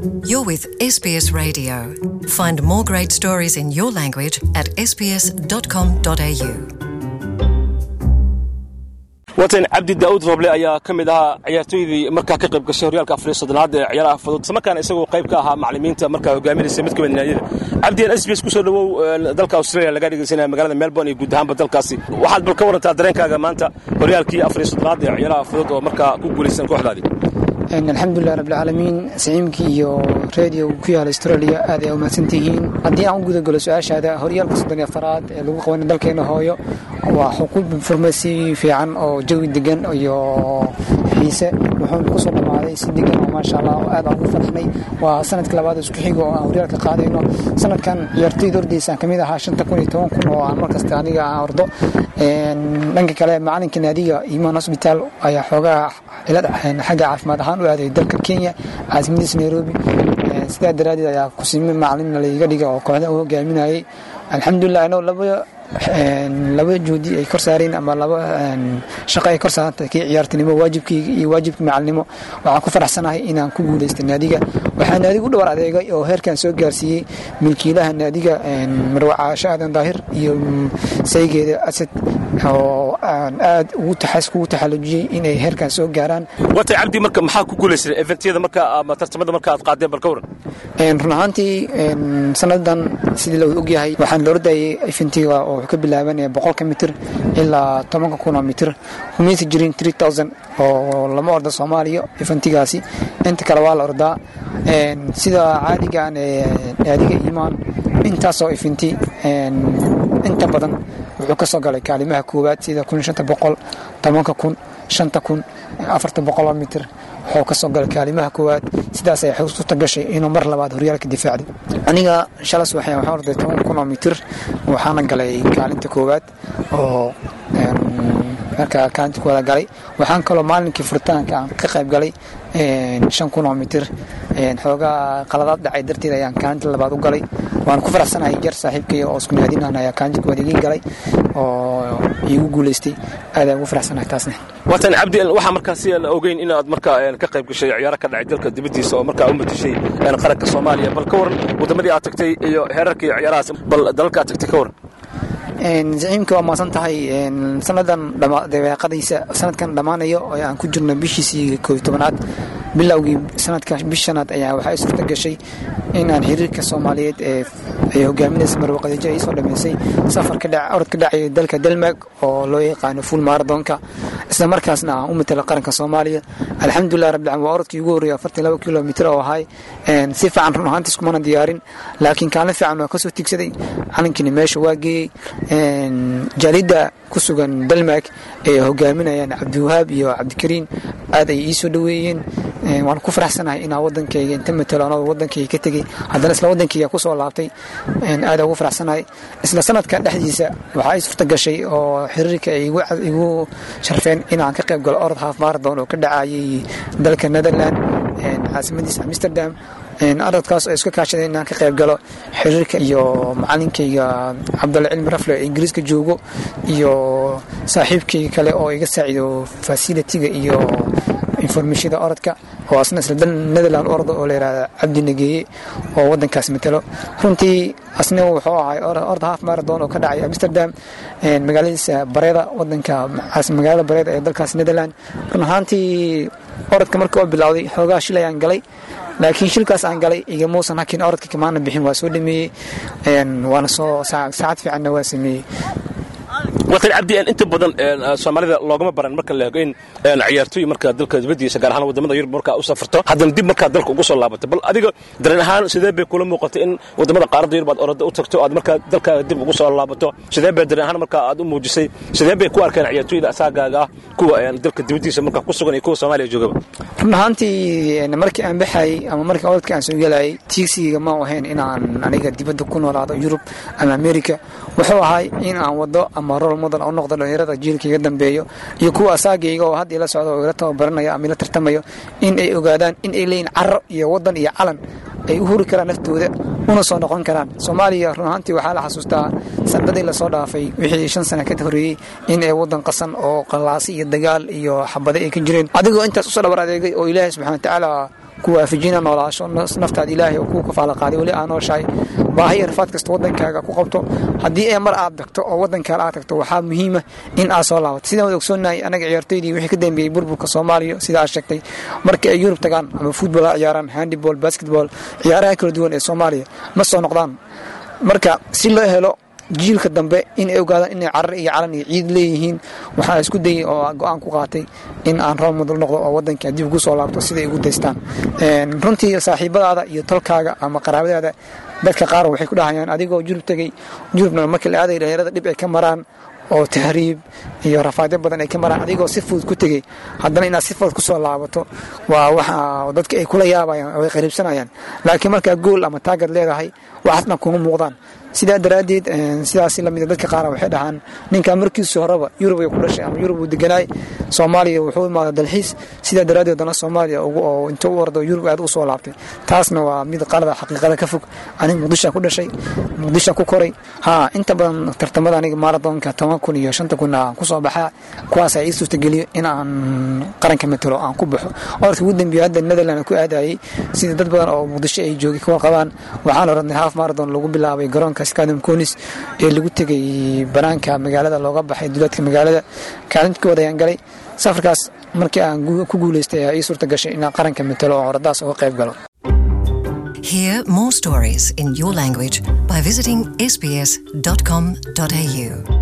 You're with SBS Radio. Find more great stories in your language at sbs.com.au. watan cabdi daa'uud roble ayaa ka mid ahaa ciyaartooydii markaa ka qayb gashay horyaalka afariyo soddonaad ee ciyaaraha fudud islamarkaana isagoo qayb ka ahaa macallimiinta markaa hogaaminaysa mid ka mid naadiyada cabdiyan s b s kusoo dhawow dalka australia laga dhegeysanaya magaalada melbourne iyo guud ahaanba dalkaasi waxaad bal ka warantaa dareenkaaga maanta horyaalkii afariyo soddonaad ee ciyaaraha fudud oo markaa ku guulaysan kooxdaadii alxamdulilah rabbilcaalamiin siciimkii iyo radio ku yaala australia aad ay umahadsantihiin haddii aan u gudagalo su-aashaada horyaalka soddon iyo afaraad ee lagu qabanay dalkeena hooyo waa xuquuq farmasi fiican oo jawi degan iyo xiise wuxuuna kusoo dhammaaday si degan oo maasha allah oo aad aan ugu farxnay waa sanadkii labaad isku xigo oo aan horyaalka qaadayno sanadkan ciyaartoyda ordaysaan kamid ahaa shanta kun iyo toban kun oo aan markasta aniga aan ordo dhanka kale macalinka naadiga imaan hosbitaal ayaa xoogaa cilad xagga caafimaad ahaan u aaday dalka kenya caasimadiisa nairobi sidaa daraaddeed ayaa kusiime macalin laiga dhiga oo kooxda u hogaaminayay alxamdulilah anoo laba laba juhdi ay kor saareen ama laba shaqo ay kor saarantay kii ciyaartinimo waajibkayga iyo waajibka macalinimo waxaan ku faraxsanahay inaan ku guulaystay naadiga waxaa naadiga u dhawar adeegay oo heerkan soo gaarsiiyey milkiilaha naadiga marwa caasho aadan daahir iyo saygeeda asad oo aan aad ugu taxallujiyey inay heerkan soo gaaraan watay cabdi marka maxaa ku guulaysay eventyada marka ama tartamada marka aad qaadeen bal ka waran run ahaantii sanadan sidii la ogyahay waxaan la ordayay eventiga oo wuxuu ka bilaabanaya boqolka mitir ilaa tobanka kun oo mitir kumaysa jirin three thousand oo lama orda soomaaliya eventigaasi inta kale waa la ordaa sida caadigan naadiga imaan intaasoo eventi inta badan wuxuu ka soo galay kaalimaha koowaad sida kun shanta boqol tobanka kun shanta kun afarta boqoloo mitir wuxuu ka soo galay kaalimaha koowaad sidaas ay xusuusta gashay inuu mar labaad horyaalka difaacday aniga shalas waxaan waxaan orday toban kun oo mitir waxaana galay kaalinta koowaad oo markaa kaalinta koowaad galay waxaan kaloo maalinkii furitaanka aan ka qayb galay shan kun oo mitir xoogaa qaladaad dhacay darteed ayaan kaalinta labaad u galay waan ku faraxsanahay jar saaxiibkay oo isku naadinahan ayaa kaalinta koowaad igii galay oo iigu guulaystay aad ayaan ugu faraxsanahay taasna watan cabdi waxaa markaasi aan ogeyn inaad markaa ka qayb gashay ciyaaro ka dhacay dalka dibaddiisa oo markaa u matashay qaranka soomaaliya bal ka waran waddamadii aad tagtay iyo heerarkii ciyaarahaas bal dalalka aad tagtay ka waran zaciimka waa maasan tahay sanadan dabeeqadiisa sanadkan dhammaanayo oo aan ku jirno bishiisii koob tobanaad bilowgii sanadka bishanaad ayaa waxaa suurta gashay inaan xiriirka soomaaliyeed ee ay hogaaminaysa marwaqadeejo ay soo dhammaysay safar orod ka dhacay dalka delmark oo loo yaqaano fuul maradonka isla markaasna aan u matala qaranka soomaaliya alxamdulilah rabbilcaalamiin waa orodkii ugu horreeyay afartan laba kilomitir oo ahay si fiican run ahaantiis kumana diyaarin laakiin kaalin fiican waa kasoo tigsaday calankiina meesha waa geeyey jaalidda ku sugan delmark ee hogaaminayaan cabdiwahaab iyo cabdikariin aad ay ii soo dhoweeyeen waan ku faraxsanahay inaa wadankayga inta matalo anoo wadankayga ka tegey haddana isla wadankayga kusoo laabtay aad ugu faraxsanahay isla sanadka dhexdiisa waxaa ii suurta gashay oo xiriirka ay igu sharfeen inaan ka qayb galo orod half marathon oo ka dhacayay dalka netherland caasimadiisa amsterdam aradkaas oo iska kaashaday inaan ka qayb galo xiriirka iyo macalinkayga cabdalle cilmi rafle ee ingiriiska joogo iyo saaxiibkayga kale oo iga saacido fasilitiga iyo informashada orodka oo asna isla dal netherland orda oo layihahda cabdi nageeye oo wadankaas matalo runtii asna wuxuu ahay orda half marathon oo ka dhacay amsterdam magaaladiisa bareeda wadanka magaalada bareeda ee dalkaas netherland run ahaantii orodka marka oo bilowday xoogaa shil ayaan galay laakiin shilkaas aan galay igamuusan hakin orodka kamaana bixin waa soo dhameeyey waana soo saacad fiicanna waa sameeyey watan cabdi inta badan soomaalida loogama baran marka la eego in ciyaartooy marka dalka dibadiisa gaar ahaan wadamada yurub markaa u safarto haddana dib markaa dalka ugu soo laabato bal adiga dareen ahaan sidee bay kula muuqatay in wadamada qaaradda yurub aad orada u tagto aad markaa dalkaaga dib ugu soo laabato sidee bay dareen ahaan markaa aad u muujisay sidee bay ku arkeen ciyaartooyda asaagaaga ah kuwa dalka dibadiisa markaa ku sugan iyo kuwa soomaaliya joogaba run ahaantii markii aan baxayay ama markii orodka aan soo gelayay tiigsiga ma ahayn inaan aniga dibadda ku noolaado yurub ama america wuxuu ahay in aan wado ama rol model u noqdo dhalinyarada jiilka iga dambeeyo iyo kuwa asaagayga oo hadda ila socda oo ila tababaranayo ama ila tartamayo in ay ogaadaan in ay leeyihin caro iyo wadan iyo calan ay u huri karaan naftooda una soo noqon karaan soomaaliya run ahaantii waxaa la xasuustaa sanadii lasoo dhaafay wixii shan sana ka horreeyey in ay wadan qasan oo qalaasi iyo dagaal iyo xabade ay ka jireen adigoo intaas usoo dhabar adeegay oo ilaahay subxana watacaala ku waafajina noolaasho naftaada ilaahay oo kuu kafaala qaaday weli aa nooshahay baahi iyo rafaad kasta wadankaaga ku qabto haddii ee mar aad tagto oo wadankaale aad tagto waxaa muhiima in aad soo laabato sidaan wada ogsoonahay anaga ciyaartoydii wixii ka dambeeyey burburka soomaaliya sida aad sheegtay markii ay yurub tagaan ama futbol ha ciyaaraan handiball basketball ciyaaraha kala duwan ee soomaaliya ma soo noqdaan marka si loo helo jiilka dambe inay ogaadaan inay carar iyo calan iyo ciid leeyihiin waxaa isku dayay oo go-aan ku qaatay in aan roob mudul noqdo oo wadanka dib ugu soo laabto siday ugu daystaan runtii saaxiibadaada iyo tolkaaga ama qaraabadaada dadka qaar waxay ku dhahayaan adigoo jurub tegey jurubna markii la aaday dhalinyarada dhib ay ka maraan oo tahriib iyo rafaadyo badan ay ka maraan adigoo si fudud ku tegey haddana inaad si fudud kusoo laabato waa waxa dadka ay kula yaabayaan oo ay qariibsanayaan laakiin markaa gool ama taagad leedahay waxaasna kuma muuqdaan sidaa daraaddeed sidaas lamid dadka qaar waxay dhahaan ninkan markiisu horeba yurub ay ku dhashay ama yurub uu deganaay soomaaliya wuxuu imaada dalxiis sidaa daraaddeed dana soomaaliya oo inta u ordo yurub aad u soo laabtay taasna waa mid qalada xaqiiqada ka fog aniga muqdishaan ku dhashay muqdishaan ku koray haa inta badan tartamada aniga maaradoonka toban kun iyo shanta kun aan kusoo baxaa kuwaas ii suurtageliyo in aan qaranka matalo aan ku baxo orka ugu dambeeya hadda netherland ku aadayay sida dad badan oo muqdisho ay joogay kuwa qabaan waxaan oranay half marathon lagu bilaabay garoonka stadium conis ee lagu tegay banaanka magaalada looga baxay duleedka magaalada kaalintkooda ayaan galay safarkaas markii aan ku guuleystay ayaa ii suurta gashay inaan qaranka matalo oo horadaas uga qayb galo Hear more stories in your language by visiting sbs.com.au.